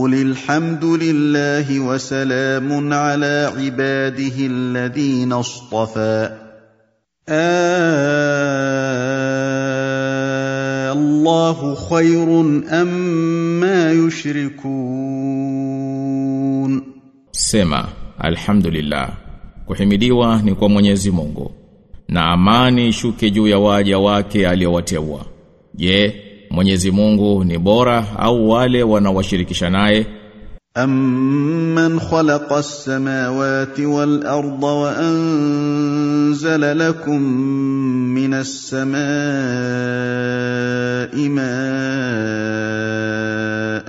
قل الحمد لله وسلام على عباده الذين اصطفى آه الله خير أما يشركون Sema alhamdulillah kuhimidiwa ni kwa Mwenyezi Mungu na amani ishuke juu ya waja wake aliowateua je Mwenyezi Mungu ni bora au wale wanawashirikisha naye أَمَّنْ خَلَقَ السَّمَاوَاتِ وَالْأَرْضَ وَأَنزَلَ لَكُم مِّنَ السَّمَاءِ مَاءً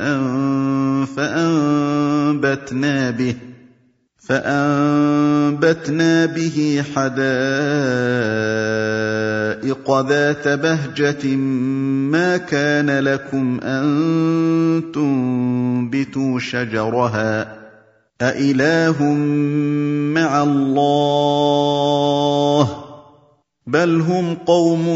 فَأَنبَتْنَا بِهِ فأنبتنا به حدائق ذات بهجة ما كان لكم أن تنبتوا شجرها أإله مع الله بل هم قوم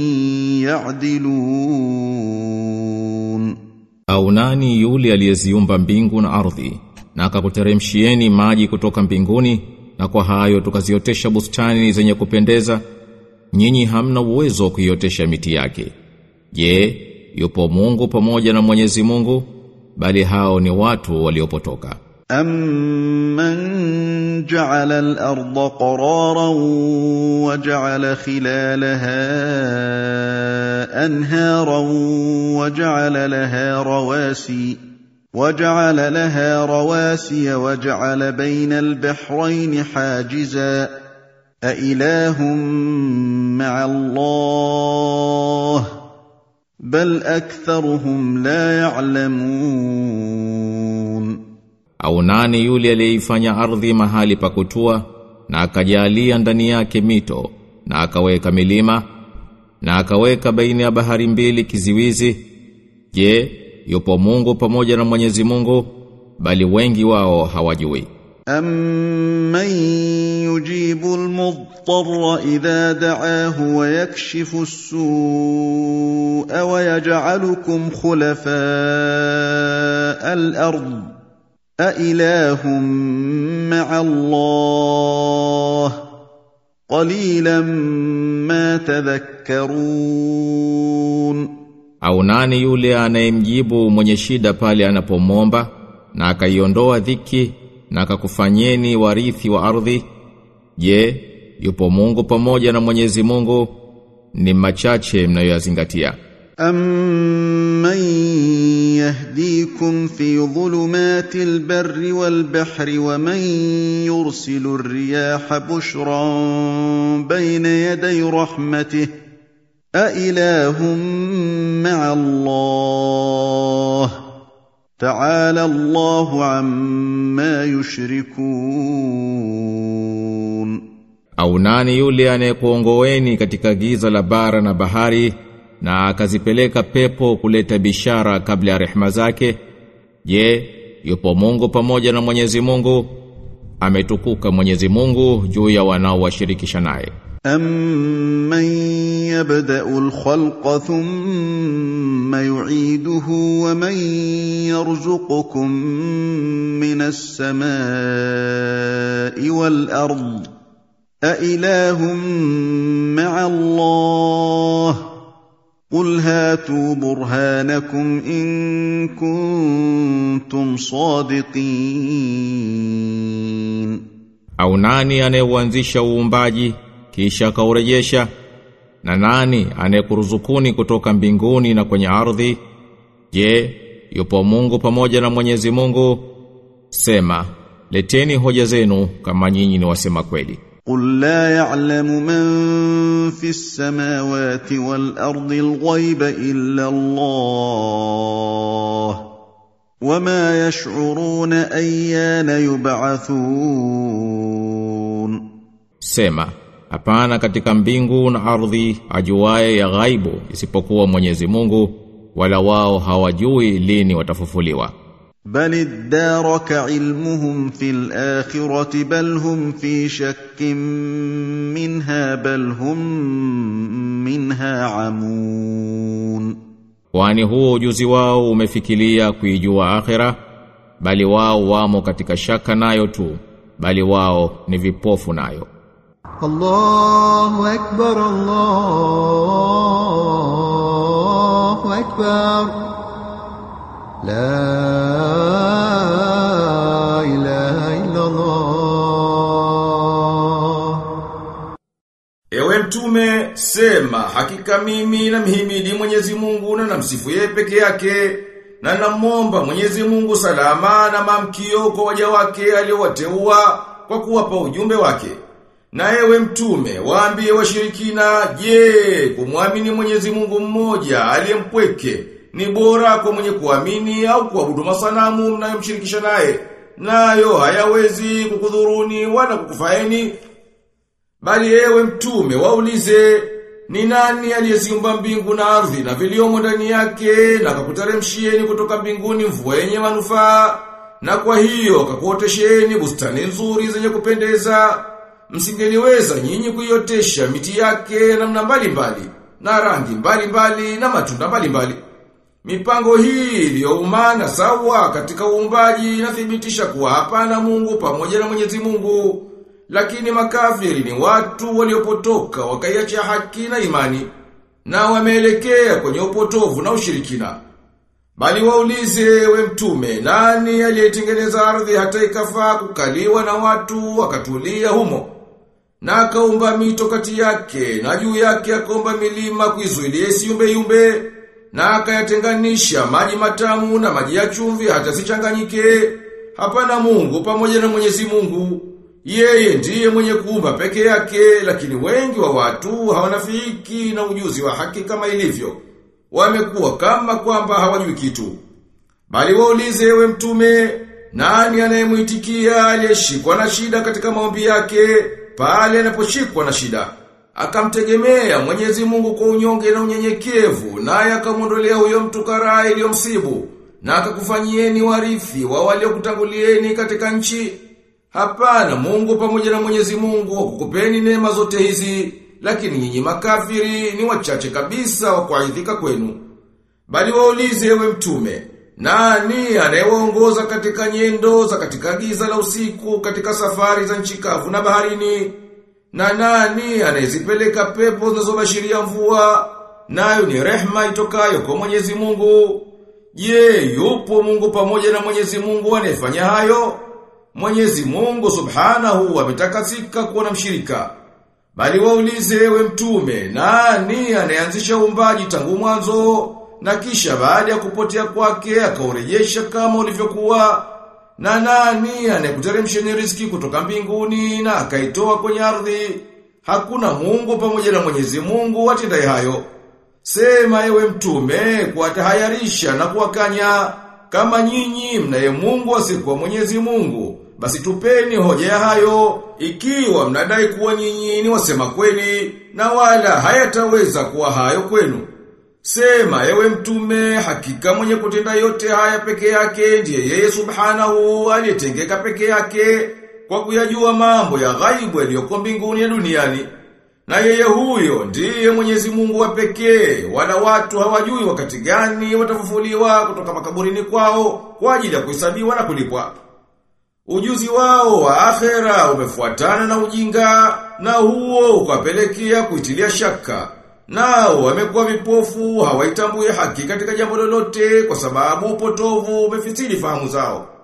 يعدلون au nani yule aliyeziumba mbingu na ardhi na akakuteremshieni maji kutoka mbinguni na kwa hayo tukaziotesha bustani zenye kupendeza nyinyi hamna uwezo wa kuiotesha miti yake je yupo Mungu pamoja na Mwenyezi Mungu bali hao ni watu waliopotoka أَمَّنْ جَعَلَ الْأَرْضَ قَرَارًا وَجَعَلَ خِلَالَهَا أَنْهَارًا وَجَعَلَ لَهَا رَوَاسِيَ وَجَعَلَ لَهَا رَوَاسِيَ وَجَعَلَ بَيْنَ الْبَحْرَيْنِ حَاجِزًا أَإِلَٰهٌ مَّعَ اللَّهِ بَلْ أَكْثَرُهُمْ لَا يَعْلَمُونَ au nani yule aliyeifanya ardhi mahali pa kutua na akajalia ndani yake mito na akaweka milima na akaweka baina ya bahari mbili kiziwizi je yupo Mungu pamoja na Mwenyezi Mungu bali wengi wao hawajui أَمَّن يُجِيبُ الْمُضْطَرَّ إِذَا دَعَاهُ وَيَكْشِفُ السُّوءَ وَيَجْعَلُكُمْ خُلَفَاءَ الْأَرْضِ أَإِلَٰهٌ مَّعَ اللَّهِ قَلِيلًا مَّا تَذَكَّرُونَ au nani yule anayemjibu mwenye shida pale anapomwomba na akaiondoa dhiki na akakufanyeni warithi wa ardhi je yupo Mungu pamoja na Mwenyezi Mungu ni machache mnayoyazingatia أَمَّن يَهْدِيكُمْ فِي ظُلُمَاتِ الْبَرِّ وَالْبَحْرِ وَمَن يُرْسِلُ الرِّيَاحَ بُشْرًا بَيْنَ يَدَيْ رَحْمَتِهِ أَإِلَٰهٌ مَّعَ اللَّهِ تَعَالَى اللَّهُ عَمَّا يُشْرِكُونَ au nani yule anayekuongoeni katika giza la bara na bahari na akazipeleka pepo kuleta bishara kabla ya rehema zake je yupo Mungu pamoja na Mwenyezi Mungu ametukuka Mwenyezi Mungu juu ya wanaowashirikisha naye أَمَّن يَبْدَأُ الْخَلْقَ ثُمَّ يُعِيدُهُ وَمَن يَرْزُقُكُم مِّنَ السَّمَاءِ وَالْأَرْضِ أَإِلَٰهٌ مَّعَ اللَّهِ قُلْ هَاتُوا بُرْهَانَكُمْ إِن كُنتُمْ صَادِقِينَ au nani anayeuanzisha uumbaji kisha akaurejesha na nani anayekuruzukuni kutoka mbinguni na kwenye ardhi je yupo Mungu pamoja na Mwenyezi Mungu sema leteni hoja zenu kama nyinyi ni wasema kweli قُل لَّا يَعْلَمُ مَن فِي السَّمَاوَاتِ وَالْأَرْضِ الْغَيْبَ إِلَّا اللَّهُ وَمَا يَشْعُرُونَ أَيَّانَ يُبْعَثُونَ Sema, hapana katika mbingu na ardhi ajuaye ya ghaibu isipokuwa Mwenyezi Mungu wala wao hawajui lini watafufuliwa. بَلِ ادَّارَكَ عِلْمُهُمْ فِي الْآخِرَةِ بَلْ هُمْ فِي شَكٍّ مِّنْهَا بَلْ هُم مِّنْهَا عَمُونَ Kwani huo ujuzi wao umefikiria kuijua akhera bali wao wamo katika shaka nayo tu bali wao ni vipofu nayo الله أكبر الله أكبر لا إله إلا الله Ewe mtume, sema hakika mimi na mhimidi Mwenyezi Mungu na namsifu yeye peke yake na namwomba Mwenyezi Mungu salama na mamkio kwa waja wake aliowateua kwa kuwapa ujumbe wake. Na ewe mtume, waambie washirikina, je, kumwamini Mwenyezi Mungu mmoja aliyempweke ni bora kwa mwenye kuamini au kuabudu masanamu mnayomshirikisha naye? Nayo hayawezi kukudhuruni wala kukufaeni Bali ewe mtume waulize ni nani aliyeziumba mbingu na ardhi na viliomo ndani yake na akakuteremshieni kutoka mbinguni mvua yenye manufaa na kwa hiyo akakuotesheni bustani nzuri zenye kupendeza msingeliweza nyinyi kuiotesha miti yake ya namna mbalimbali na rangi mbalimbali na matunda mbalimbali Mipango hii iliyoumana sawa katika uumbaji inathibitisha kuwa hapana Mungu pamoja na Mwenyezi Mungu lakini makafiri ni watu waliopotoka wakaiacha haki na imani na wameelekea kwenye upotovu na ushirikina. Bali waulize we mtume nani aliyetengeneza ardhi hata ikafaa kukaliwa na watu wakatulia humo na akaumba mito kati yake na juu yake akaumba milima kuizuilia isiumbe yumbe na akayatenganisha maji matamu na maji ya chumvi hata sichanganyike hapana Mungu pamoja na Mwenyezi Mungu yeye ndiye mwenye kuumba peke yake, lakini wengi wa watu hawanafiki na ujuzi wa haki kama ilivyo. Wamekuwa kama kwamba hawajui kitu. Bali waulize we mtume, nani anayemuitikia aliyeshikwa na shida katika maombi yake, pale anaposhikwa na shida. Akamtegemea Mwenyezi Mungu kwa unyonge na unyenyekevu, naye akamwondolea huyo mtu karaa iliyomsibu, na akakufanyieni warithi wa waliokutangulieni katika nchi. Hapana Mungu pamoja na Mwenyezi Mungu kukupeni neema zote hizi, lakini nyinyi makafiri ni wachache kabisa wa kuaidhika kwenu. Bali waulize ewe mtume, nani anayewaongoza katika nyendo za katika giza la usiku katika safari za nchi kavu na baharini? Na nani anayezipeleka pepo zinazobashiria mvua? Nayo ni rehma itokayo kwa Mwenyezi Mungu. Je, yupo Mungu pamoja na Mwenyezi Mungu anayefanya hayo? Mwenyezi Mungu Subhanahu ametakasika kuwa na mshirika. Bali waulize ewe mtume, nani anayeanzisha uumbaji tangu mwanzo na kisha baada ya kupotea kwake akaurejesha kama ulivyokuwa? Na nani anayekuteremsheni riziki kutoka mbinguni na akaitoa kwenye ardhi? Hakuna Mungu pamoja na Mwenyezi Mungu atendaye hayo. Sema ewe mtume kuwatahayarisha na kuwakanya kama nyinyi mnaye Mungu asikuwa Mwenyezi Mungu basi tupeni hoja ya hayo ikiwa mnadai kuwa nyinyi ni wasema kweli na wala hayataweza kuwa hayo kwenu. Sema ewe mtume hakika mwenye kutenda yote haya peke yake ndiye yeye subhanahu aliyetengeka peke yake kwa kuyajua mambo ya ghaibu yaliyoko mbinguni na duniani. Na yeye huyo ndiye Mwenyezi Mungu wa pekee, wala watu hawajui wakati gani watafufuliwa kutoka makaburini kwao kwa ajili ya kuhesabiwa na kulipwa. Ujuzi wao wa akhera umefuatana na ujinga na huo ukapelekea kuitilia shaka. Nao wamekuwa vipofu hawaitambui haki katika jambo lolote kwa sababu upotovu umefitili fahamu zao.